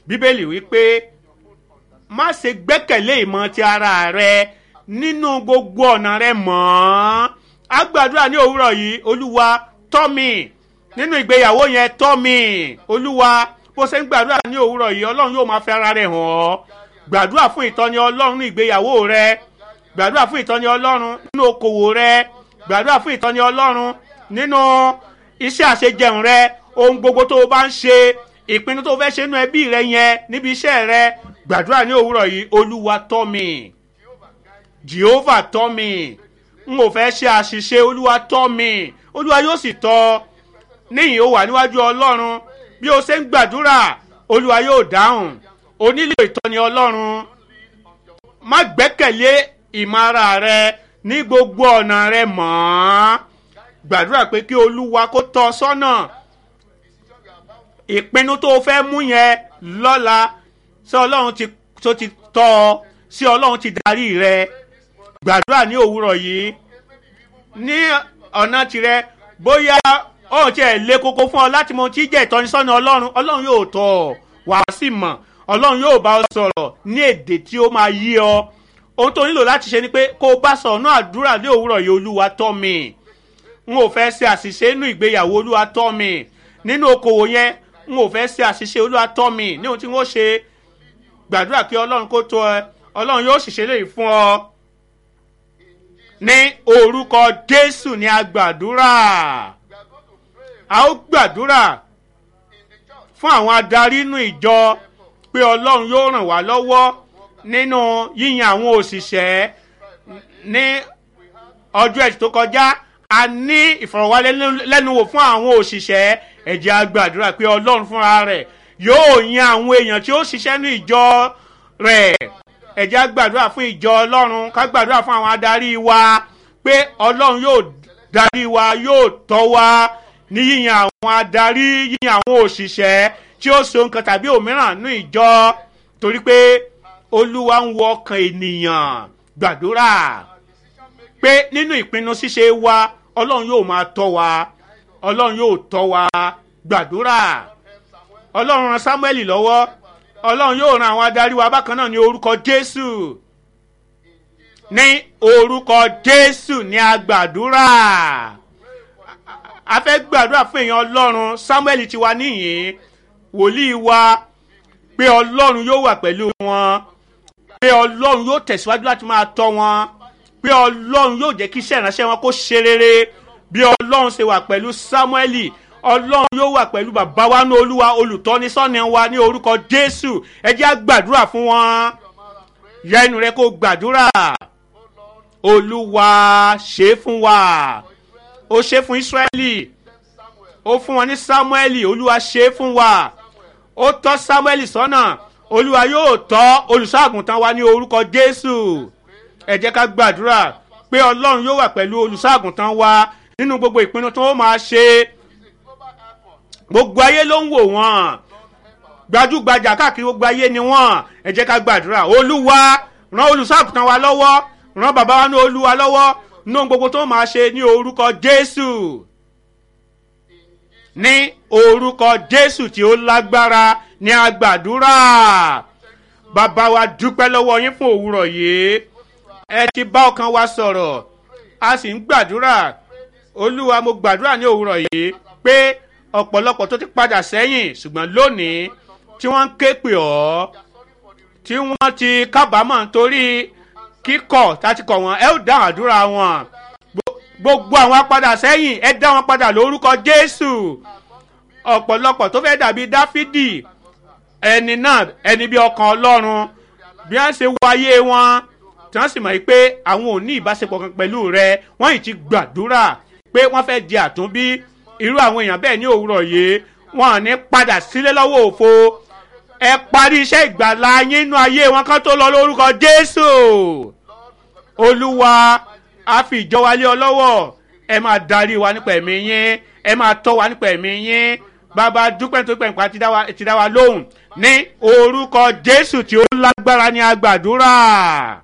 bíbélì wípé má ṣe gbẹ́kẹ̀lé ìmọ̀ ti ara rẹ nínú gbogbo ọ̀nà rẹ mọ́ á gbàdúrà ní òwúrọ̀ yìí olúwa tọ́ mi nínú ìgbéyàwó yẹn tọ́ mi olúwa bó ṣe ń gbàdúrà ní òwúrọ̀ yìí ọlọ́run yóò máa fi ara rẹ̀ hàn ọ́ gbàdúrà fún ìtọ́ni ọlọ́run ní ìgbéyàwó rẹ gbàdúrà fún ìtọ́ni ọlọ́run nínú okòwò rẹ gbàdúrà fún ìtọ́ni ọlọ́run nínú iṣẹ́ àṣejẹun rẹ ohun gbogbo tó o bá ń ṣe ìpinnu tó o fẹ́ ṣe nínú ẹbí rẹ yẹn níbi iṣẹ́ rẹ gbàdúrà ní òwúrọ̀ yìí olúwa tọ́ mi jehovah tọ́ mi n ò fẹ́ ṣe àṣìṣe olúwa tọ́ mi olúwa yóò sì tọ́ ọ níyìn ó wà níwájú ọlọ́run bí o ṣe ń gbàdúrà olúwa yóò dáhùn o nílò ìtọ́ni ọlọ́run má gbẹ́kẹ̀lé ìmọ̀ ara rẹ ní gbogbo ọ̀nà rẹ mọ́ gbàdúrà pé kí olúwa kó tọ́ ọ sọ́nà ìpinnu tó o fẹ́ mú yẹn lọ́la sí ọlọ́run ti tó ti tọ́ ọ sí ọlọ́run ti darí rẹ gbàdúrà ní òwúrọ̀ yìí ní ọ̀nà tirẹ̀ bóyá ó tiẹ̀ lé koko fún ọ láti mọ tí jẹ́ ìtọ́nisọ́nà ọlọ́run ọlọ́run yóò tọ̀ ọ́ wà á sì mọ̀ ọlọ́run yóò bá ọ sọ̀rọ̀ ní èdè tí ó máa yí ọ ohun tó nílò láti ṣe ni pé kó o bá sọ̀rọ̀ náà àdúrà ní òwúrọ̀ yìí olúwa tọ́ mi n ò fẹ́ ṣe àṣìṣe nínú ìgbéyàwó olúwa tọ́ mi nínú okòwò yẹn n ò fẹ́ ṣe àṣìṣe olúwa tọ́ mi ní ohun tí wọ́n ṣe gbàdúrà kí ọlọ́run kó tọ́ ẹ ọlọ́run yóò sì ṣe léyìí fún ọ ní orúkọ jésù ní agbàdúrà a ó gbàdúrà fún àwọn adarí inú ìjọ pé ọlọ́run yóò ràn wá lọ́wọ́ nínú yíyan àwọn òṣìṣẹ́ ní ọjọ́ ẹ̀sìn tó kọjá a ní ìfọ̀rọ̀wálẹ́nuwò fún àwọn òṣìṣẹ́ ẹ̀jẹ̀ a gbàdúrà pé ọlọ́run fúnra rẹ̀ yóò yan àwọn èèyàn tí ó ṣiṣẹ́ ní ìjọ rẹ̀ ẹ̀jẹ̀ á gbàdúrà fún ìjọ ọlọ́run ká gbàdúrà fún àwọn adarí wa pé ọlọ́run yóò darí wa yóò tọ́ wa ní yíyan àwọn adarí yíyan àwọn òṣìṣẹ́ tí ó so nǹkan tàbí òmíràn ní ìjọ torí pé olúwa ń wọ ọkàn ènìyàn gbàdúrà pé nínú ìpinnu ṣíṣe wa ọlọ́run yóò máa tọ́ wa ọlọ́run yóò tọ́ wa gbàdúrà ọlọ́run ran samuel lọ́wọ́ ọlọ́run yóò ran àwọn adarí wa bákan náà ní orúkọ jésù ní orúkọ jésù ní agbàdúrà a fẹ́ gbàdúrà fún èèyàn ọlọ́run samuel ti wà níyìn wòlíì wa pé ọlọ́run yóò wà pẹ̀lú wọn pé ọlọ́run yóò tẹ̀síwájú láti máa tọ́ wọn pé ọlọ́run yóò jẹ́ kí iṣẹ́ ìránṣẹ́ wọn kó ṣe rere bí ọlọ́run ṣe wà pẹ̀lú samuel ọlọ́run yóò wà pẹ̀lú bàbá wa ní olúwa olùtọ́nisọ́ni wa ní orúkọ jésù ẹ jẹ́ á gbàdúrà fún wọn yẹ inú rẹ kó gbàdúrà olúwa ṣe é fún wa ó ṣe é fún ísírẹ́lì ó fún wọn ní sámúẹ́lì olúwa ṣe é fún wa ó tọ́ sámúẹ́lì sọ́nà olúwa yóò tọ́ olùṣọ́àgùntàn wa ní orúkọ jésù ẹ jẹ́ ká gbàdúrà pé ọlọ́run yóò wà pẹ̀lú olùṣọ́àgùntàn wa nínú gbogbo ìpinnu tó máa ṣe gbogbo ayé ló ń wò wọ́n gbajúgbajà káàkiri gbogbo ayé ni wọ́n ẹ jẹ́ ká gbàdúrà olúwa ran olùṣọ́àgùntàn wa lọ́wọ́ ran bàbá wa ní olúwa lọ́wọ́ nínú gbogbo tó máa ṣe ní orúkọ jésù ní orúkọ jésù tí ó lágbára ní agbàdúrà bàbá wa dúpẹ́ lọ́wọ́ yín fún òwúrọ̀ yìí ẹ ti bá ọkàn wa sọ̀rọ̀ a sì ń gbàdúrà olúwa mo gbàdúrà ní òwúrọ̀ yìí pé ọ̀pọ̀lọpọ̀ tó ti padà sẹ́yìn ṣùgbọ́n lónìí tí wọ́n ń ké pè ọ́ tí wọ́n ti kábàámọ̀ nítorí kíkọ̀ láti kọ̀ wọ́n ẹ ó dá àdúrà wọn gbogbo àwọn apadà sẹ́yìn ẹ dá wọn padà lórúkọ jésù ọ̀pọ̀lọpọ̀ tó fẹ́ dàbí dáfídì ẹni náà ẹni bí ọkàn ọlọ́run bí wọ́n ṣe wáyé wọn tí wọ́n sì mọ̀ pé àwọn ò ní ìbáṣepọ̀ kan pẹ̀lú rẹ wọ́n yìí ti gbàdúrà pé wọ́n fẹ́ di àtúnbí irú àwọn èèyàn bẹ́ẹ̀ ní òwúrọ̀ yìí wọn ò ní padà sílé lọ́wọ́ òfo ẹ parí iṣẹ́ ìgbàlá yín nínú ayé wọn kán tó lọ lórúkọ jésù olúwa a fi ìjọ wa lé ọ lọ́wọ́ ẹ máa darí wa nípa ẹ̀mí yín ẹ máa tọ́ wa nípa ẹ̀mí yín bàbá dúpẹ́ tó pẹ̀ nípa ti dá wa lóhùn ní orúkọ jésù tí ó lágbára ní agbàdúrà.